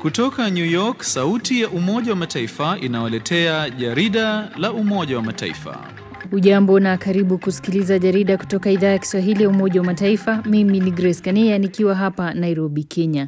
Kutoka New York, sauti ya Umoja wa Mataifa inawaletea jarida la Umoja wa Mataifa. Ujambo na karibu kusikiliza jarida kutoka idhaa ya Kiswahili ya Umoja wa Mataifa. Mimi ni Grace Kania nikiwa hapa Nairobi, Kenya.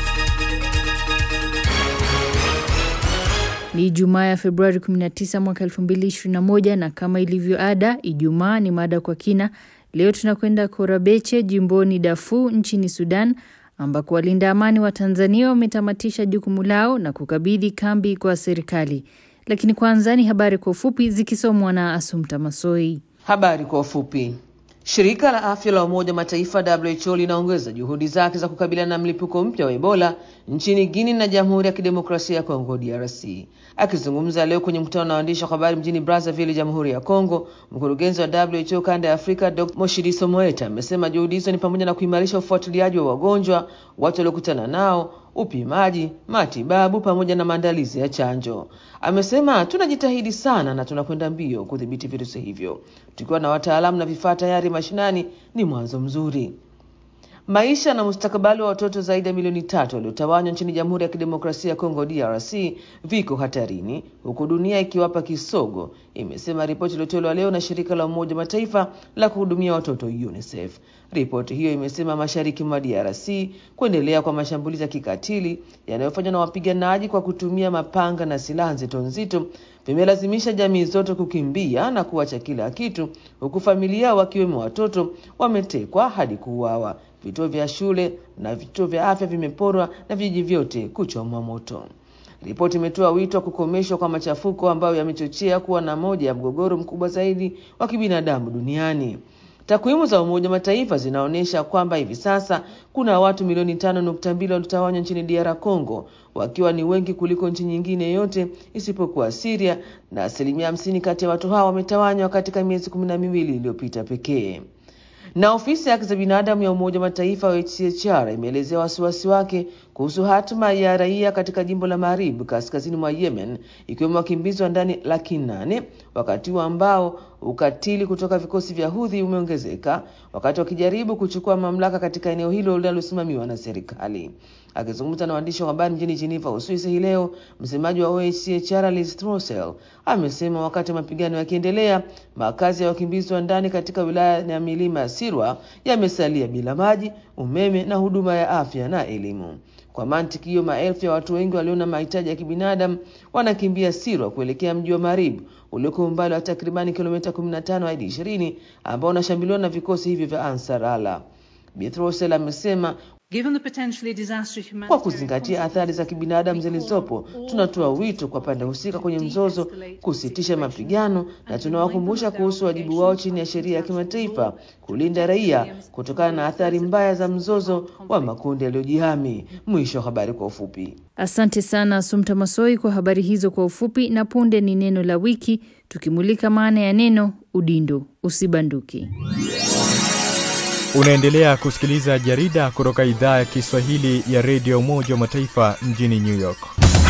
Ni Ijumaa ya Februari 19 mwaka 2021 na kama ilivyo ada, Ijumaa ni mada kwa kina. Leo tunakwenda Korabeche jimboni Darfur nchini Sudan ambako walinda amani wa Tanzania wametamatisha jukumu lao na kukabidhi kambi kwa serikali. Lakini kwanza ni habari kwa ufupi zikisomwa na Asumta Masoi. Habari kwa ufupi. Shirika la afya la Umoja Mataifa WHO linaongeza juhudi zake za kukabiliana na mlipuko mpya wa Ebola nchini Guinea na Jamhuri ya Kidemokrasia ya Kongo DRC. Akizungumza leo kwenye mkutano na waandishi wa habari mjini Brazzaville, Jamhuri ya Kongo, mkurugenzi wa WHO kanda ya Afrika Dr. Motshidiso Moeti amesema juhudi hizo ni pamoja na kuimarisha ufuatiliaji wa wagonjwa, watu waliokutana nao, upimaji, matibabu pamoja na maandalizi ya chanjo. Amesema tunajitahidi sana na tunakwenda mbio kudhibiti virusi hivyo, tukiwa na wataalamu na vifaa tayari mashinani, ni mwanzo mzuri. Maisha na mustakabali wa watoto zaidi ya milioni tatu waliotawanywa nchini Jamhuri ya Kidemokrasia ya Kongo DRC viko hatarini huku dunia ikiwapa kisogo, imesema ripoti iliyotolewa leo na shirika la Umoja Mataifa la kuhudumia watoto UNICEF. Ripoti hiyo imesema mashariki mwa DRC kuendelea kwa mashambulizi ya kikatili yanayofanywa na wapiganaji kwa kutumia mapanga na silaha nzito nzito vimelazimisha jamii zote kukimbia na kuacha kila kitu, huku familia wakiwemo watoto wametekwa hadi kuuawa. Vituo vya shule na vituo vya afya vimeporwa na vijiji vyote kuchomwa moto. Ripoti imetoa wito wa kukomeshwa kwa machafuko ambayo yamechochea kuwa na moja ya mgogoro mkubwa zaidi wa kibinadamu duniani. Takwimu za Umoja wa Mataifa zinaonyesha kwamba hivi sasa kuna watu milioni tano nukta mbili waliotawanywa nchini DR Congo, wakiwa ni wengi kuliko nchi nyingine yote isipokuwa Syria, na asilimia hamsini kati ya watu hao wametawanywa katika miezi kumi na miwili iliyopita pekee. Na ofisi ya haki za binadamu ya Umoja wa Mataifa UNHCR imeelezea wasiwasi wake kuhusu hatima ya raia katika jimbo la Marib kaskazini mwa Yemen, ikiwemo wakimbizi wa ndani laki nane wakati huu ambao ukatili kutoka vikosi vya Houthi umeongezeka wakati wakijaribu kuchukua mamlaka katika eneo hilo linalosimamiwa na serikali. Akizungumza na waandishi wa habari mjini Geneva, Uswisi hii leo, msemaji wa UNHCR Liz Throssell amesema wakati mapigano yakiendelea, makazi ya wakimbizi wa ndani katika wilaya ya milima ya Sirwa yamesalia bila maji, umeme na huduma ya afya na elimu. Kwa mantiki hiyo, maelfu ya watu wengi walio na mahitaji ya kibinadamu wanakimbia Sirwa kuelekea mji wa Marib ulioko umbali wa takribani kilomita 15 hadi 20 ambao unashambuliwa na vikosi hivyo vya Ansar Allah. Bithrossel amesema kwa kuzingatia athari za kibinadamu zilizopo, tunatoa wito kwa pande husika kwenye mzozo kusitisha mapigano na tunawakumbusha kuhusu wajibu wao chini ya sheria ya kimataifa kulinda raia kutokana na athari mbaya za mzozo wa makundi yaliyojihami. Mwisho wa habari kwa ufupi. Asante sana Sumta Masoi kwa habari hizo kwa ufupi, na punde ni neno la wiki tukimulika maana ya neno udindo. Usibanduki. Unaendelea kusikiliza jarida kutoka idhaa ya Kiswahili ya redio Umoja wa Mataifa mjini New York.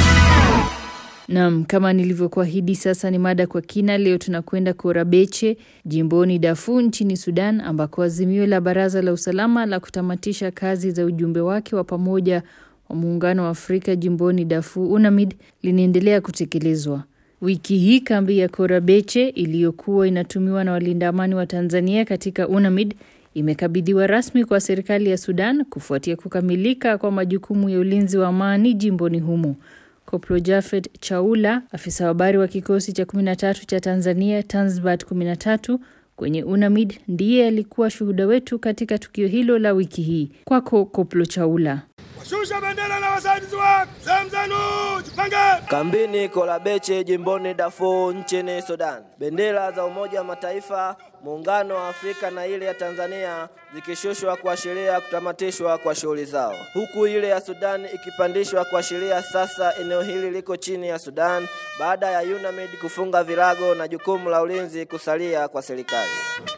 Naam, kama nilivyokuahidi, sasa ni mada kwa kina. Leo tunakwenda Korabeche jimboni Darfur nchini Sudan, ambako azimio la Baraza la Usalama la kutamatisha kazi za ujumbe wake wa pamoja wa Muungano wa Afrika jimboni Darfur UNAMID linaendelea kutekelezwa. Wiki hii kambi ya Korabeche iliyokuwa inatumiwa na walinda amani wa Tanzania katika UNAMID imekabidhiwa rasmi kwa serikali ya Sudan kufuatia kukamilika kwa majukumu ya ulinzi wa amani jimboni humo. Koplo Jafet Chaula, afisa habari wa kikosi cha 13 cha Tanzania Tanzbat 13 kwenye UNAMID, ndiye alikuwa shuhuda wetu katika tukio hilo la wiki hii. Kwako Koplo Chaula. Shusha bendera na wasaidizi wake sehemu zenu, jipange. Kambini Korabeche jimboni Darfur nchini Sudan, bendera za Umoja wa Mataifa, Muungano wa Afrika na ile ya Tanzania zikishushwa kuashiria kutamatishwa kwa shughuli zao, huku ile ya Sudan ikipandishwa kuashiria sasa eneo hili liko chini ya Sudan baada ya UNAMID kufunga virago na jukumu la ulinzi kusalia kwa serikali.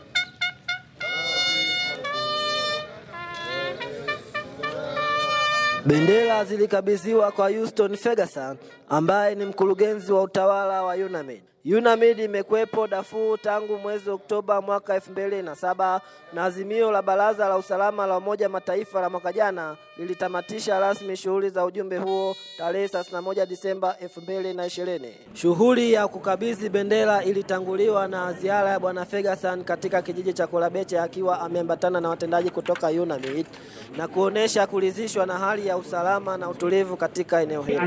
Bendera zilikabidhiwa kwa Houston Ferguson ambaye ni mkurugenzi wa utawala wa UNAMID. UNAMID imekuwepo Darfur tangu mwezi Oktoba mwaka 2007 na azimio la Baraza la Usalama la Umoja Mataifa la mwaka jana lilitamatisha rasmi shughuli za ujumbe huo tarehe 31 Disemba 2020. Shughuli ya kukabidhi bendera ilitanguliwa na ziara ya Bwana Ferguson katika kijiji cha Kolabeche akiwa ameambatana na watendaji kutoka UNAMID na kuonesha kuridhishwa na hali ya usalama na utulivu katika eneo hilo.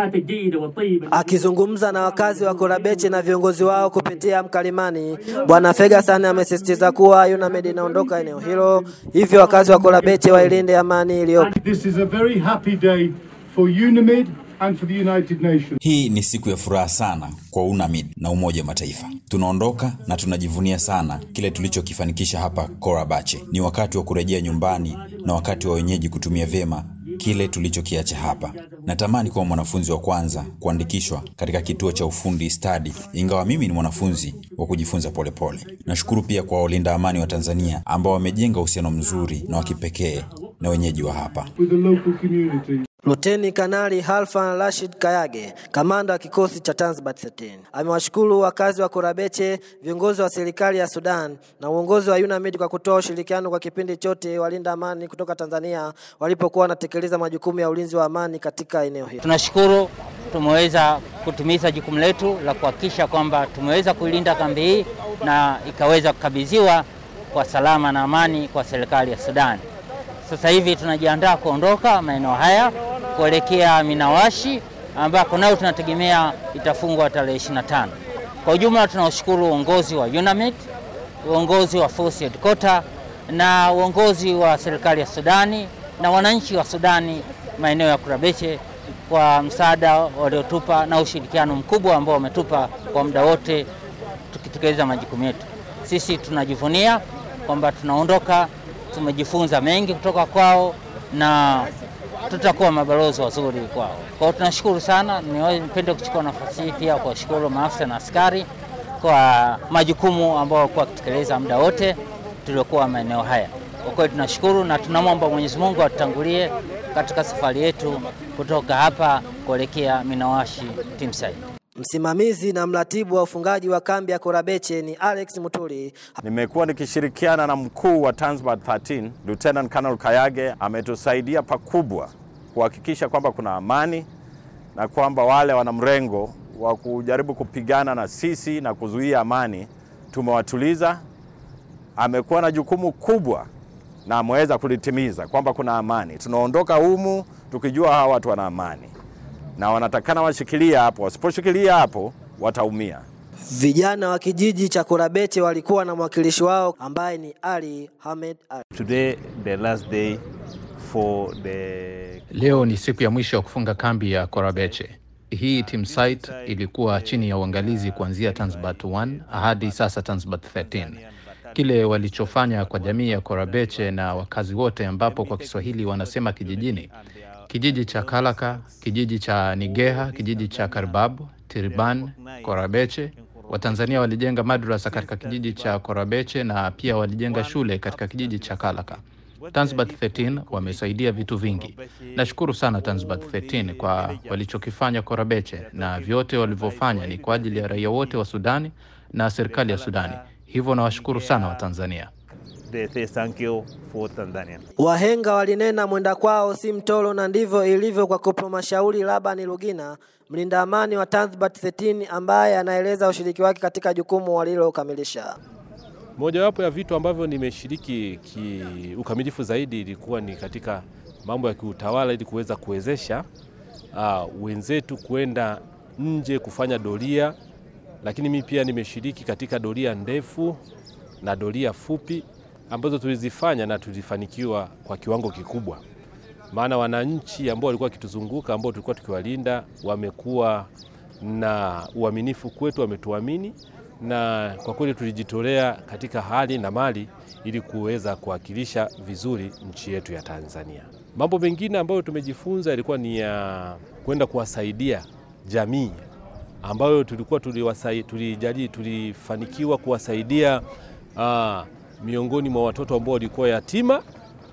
Akizungumza na wakazi wa Kolabeche na viongozi wao kupitia mkalimani, Bwana Ferguson amesisitiza kuwa UNAMID inaondoka eneo hilo, hivyo wakazi wa Kolabeche wailinde amani iliyopo. This is a very happy day for UNAMID and for the United Nations. Hii ni siku ya furaha sana kwa UNAMID na Umoja wa Mataifa. Tunaondoka na tunajivunia sana kile tulichokifanikisha hapa Korabache. Ni wakati wa kurejea nyumbani na wakati wa wenyeji kutumia vyema kile tulichokiacha hapa. Natamani kuwa mwanafunzi wa kwanza kuandikishwa katika kituo cha ufundi stadi, ingawa mimi ni mwanafunzi wa kujifunza polepole. Nashukuru pia kwa walinda amani wa Tanzania ambao wamejenga uhusiano mzuri na wa kipekee na wenyeji wa hapa. with the local community. Luteni Kanali Halfan Rashid Kayage, kamanda wa kikosi cha Tanzbat 13, amewashukuru wakazi wa Korabeche, viongozi wa serikali ya Sudan na uongozi wa UNAMID kwa kutoa ushirikiano kwa kipindi chote walinda amani kutoka Tanzania walipokuwa wanatekeleza majukumu ya ulinzi wa amani katika eneo hilo. Tunashukuru tumeweza kutimiza jukumu letu la kuhakikisha kwamba tumeweza kuilinda kambi hii na ikaweza kukabidhiwa kwa salama na amani kwa serikali ya Sudan. Sasa hivi tunajiandaa kuondoka maeneo haya kuelekea Minawashi ambako nayo tunategemea itafungwa tarehe 25. Kwa ujumla tunaushukuru uongozi wa UNAMID, uongozi wa Force Headquarter na uongozi wa serikali ya Sudani na wananchi wa Sudani maeneo ya Kurabeche kwa msaada waliotupa na ushirikiano mkubwa ambao wametupa kwa muda wote tukitekeleza majukumu yetu. Sisi tunajivunia kwamba tunaondoka, tumejifunza mengi kutoka kwao na tutakuwa mabalozi wazuri kwao. Kwa hiyo tunashukuru sana. Nipende kuchukua nafasi hii pia kuwashukuru maafisa na askari kwa majukumu ambayo walikuwa wakitekeleza muda wote tuliokuwa maeneo haya. Kwa kweli tunashukuru na tunamwomba Mwenyezi Mungu atutangulie katika safari yetu kutoka hapa kuelekea Minawashi Timsai. Msimamizi na mratibu wa ufungaji wa kambi ya Korabeche ni Alex Mutuli. Nimekuwa nikishirikiana na mkuu wa Tanzbat 13 Lieutenant Colonel Kayage, ametusaidia pakubwa kuhakikisha kwamba kuna amani na kwamba wale wana mrengo wa kujaribu kupigana na sisi na kuzuia amani tumewatuliza. Amekuwa na jukumu kubwa na ameweza kulitimiza kwamba kuna amani. Tunaondoka humu tukijua hawa watu wana amani na wanatakana washikilia hapo, wasiposhikilia hapo wataumia. Vijana wa kijiji cha Korabeche walikuwa na mwakilishi wao ambaye ni Ali Hamed Ali. Today the last day for the... Leo ni siku ya mwisho ya kufunga kambi ya Korabeche. Hii team site ilikuwa chini ya uangalizi kuanzia Tanzbat 1 hadi sasa Tanzbat 13. Kile walichofanya kwa jamii ya Korabeche na wakazi wote, ambapo kwa Kiswahili wanasema kijijini, kijiji cha Kalaka, kijiji cha Nigeha, kijiji cha Karbabu, Tiriban, Korabeche. Watanzania walijenga madrasa katika kijiji cha Korabeche na pia walijenga shule katika kijiji cha Kalaka. Tanzbat 13 wamesaidia vitu vingi. Nashukuru sana Tanzbat 13 kwa walichokifanya Korabeche, na vyote walivyofanya ni kwa ajili ya raia wote wa Sudani na serikali ya Sudani. Hivyo nawashukuru sana Watanzania. They say thank you for Tanzania. Wahenga walinena mwenda kwao si mtoro, na ndivyo ilivyo kwa Koplo Mashauri Labani Lugina, mlinda amani wa Tanzbat 13 ambaye anaeleza ushiriki wake katika jukumu walilokamilisha. Mojawapo ya vitu ambavyo nimeshiriki kiukamilifu zaidi ilikuwa ni katika mambo ya kiutawala ili kuweza kuwezesha uh, wenzetu kwenda nje kufanya doria, lakini mimi pia nimeshiriki katika doria ndefu na doria fupi ambazo tulizifanya na tulifanikiwa kwa kiwango kikubwa, maana wananchi ambao walikuwa wakituzunguka ambao tulikuwa tukiwalinda wamekuwa na uaminifu kwetu, wametuamini na kwa kweli tulijitolea katika hali na mali ili kuweza kuwakilisha vizuri nchi yetu ya Tanzania. Mambo mengine ambayo tumejifunza ilikuwa ni ya kwenda kuwasaidia jamii ambayo tulikuwa tuliwasai, tulijali, tulifanikiwa kuwasaidia aa, miongoni mwa watoto ambao walikuwa yatima,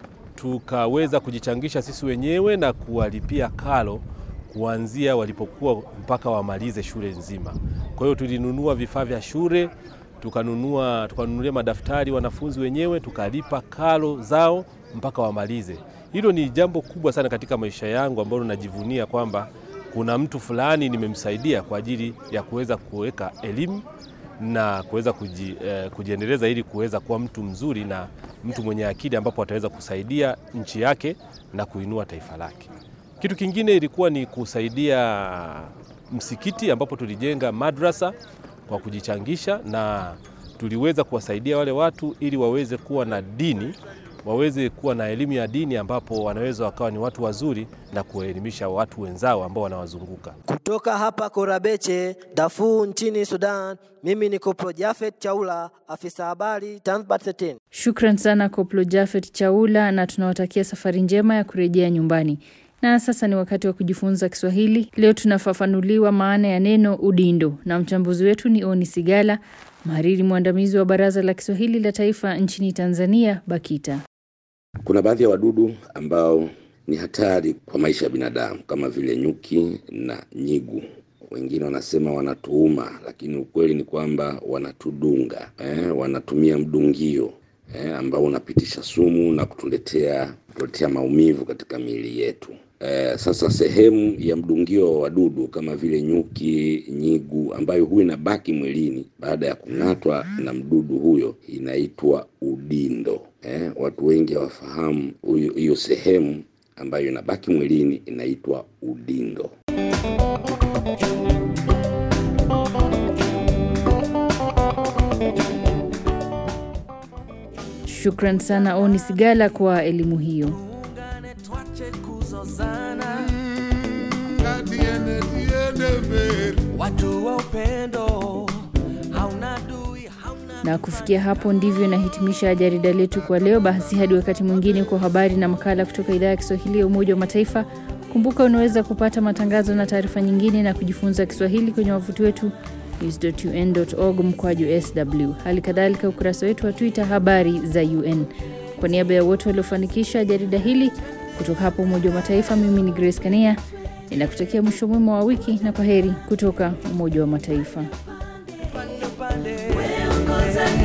tukaweza kujichangisha sisi wenyewe na kuwalipia karo kuanzia walipokuwa mpaka wamalize shule nzima. Kwa hiyo tulinunua vifaa vya shule, tukanunua tukanunulia madaftari wanafunzi wenyewe, tukalipa karo zao mpaka wamalize. Hilo ni jambo kubwa sana katika maisha yangu ambalo najivunia kwamba kuna mtu fulani nimemsaidia kwa ajili ya kuweza kuweka elimu na kuweza kuji, eh, kujiendeleza ili kuweza kuwa mtu mzuri na mtu mwenye akili ambapo ataweza kusaidia nchi yake na kuinua taifa lake. Kitu kingine ilikuwa ni kusaidia msikiti ambapo tulijenga madrasa kwa kujichangisha na tuliweza kuwasaidia wale watu ili waweze kuwa na dini, waweze kuwa na elimu ya dini ambapo wanaweza wakawa ni watu wazuri na kuwaelimisha watu wenzao ambao wanawazunguka. Kutoka hapa Korabeche, Darfur nchini Sudan, mimi ni Koplo Jafet Chaula, afisa habari Tanzbat 13. Shukran sana Koplo Jafet Chaula, na tunawatakia safari njema ya kurejea nyumbani. Na sasa ni wakati wa kujifunza Kiswahili. Leo tunafafanuliwa maana ya neno udindo, na mchambuzi wetu ni Oni Sigala, mhariri mwandamizi wa Baraza la Kiswahili la Taifa nchini Tanzania, BAKITA. Kuna baadhi ya wadudu ambao ni hatari kwa maisha ya binadamu kama vile nyuki na nyigu. Wengine wanasema wanatuuma, lakini ukweli ni kwamba wanatudunga eh, wanatumia mdungio eh, ambao unapitisha sumu na kutuletea kutuletea maumivu katika miili yetu. Eh, sasa sehemu ya mdungio wa wadudu kama vile nyuki, nyigu ambayo huwa inabaki mwilini baada ya kung'atwa na mdudu huyo inaitwa udindo. Eh, watu wengi hawafahamu huyo- hiyo sehemu ambayo inabaki mwilini inaitwa udindo. Shukran sana Oni Sigala kwa elimu hiyo. Watu wa upendo hauna dui Na kufikia hapo ndivyo inahitimisha jarida letu kwa leo. Basi hadi wakati mwingine kwa habari na makala kutoka idhaa ya Kiswahili ya Umoja wa Mataifa. Kumbuka unaweza kupata matangazo na taarifa nyingine na kujifunza Kiswahili kwenye wavuti wetu news.un.org mkwaju sw. Hali kadhalika ukurasa wetu wa Twitter habari za UN. Kwa niaba ya wote waliofanikisha jarida hili kutoka hapo Umoja wa Mataifa, mimi ni Grace Kania ninakutakia mwisho mwema wa wiki na kwa heri kutoka Umoja wa Mataifa. pande